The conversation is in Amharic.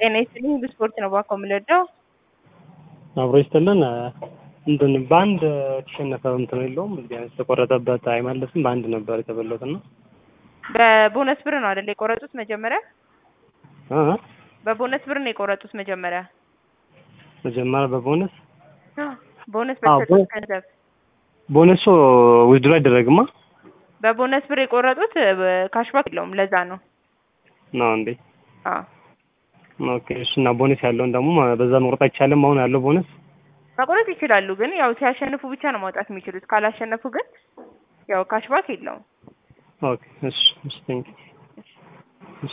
ጤና ይስጥልኝ ብስፖርት ነው ባኮ የምንወደው አብሮ ይስጥልን። እንትን በአንድ የተሸነፈ እንትን የለውም ቢያንስ የተቆረጠበት አይመለስም። በአንድ ነበር የተበላሁት እና በቦነስ ብር ነው አይደል የቆረጡት መጀመሪያ? እ በቦነስ ብር ነው የቆረጡት መጀመሪያ። መጀመሪያ በቦነስ ቦነስ አዎ፣ በተሰጡት ቦ- ገንዘብ ቦነሱ ዊዝድሮ አይደረግማ በቦነስ ብር የቆረጡት ካሽባክ የለውም። ለዛ ነው። ነው እንዴ? አዎ ኦኬ። እሺ። እና ቦነስ ያለውን ደግሞ በዛ መቁረጥ አይቻልም። አሁን ያለው ቦነስ መቁረጥ ይችላሉ፣ ግን ያው ሲያሸንፉ ብቻ ነው ማውጣት የሚችሉት። ካላሸነፉ ግን ያው ካሽባክ የለውም። ኦኬ። እሺ። እሺ። ቴንክ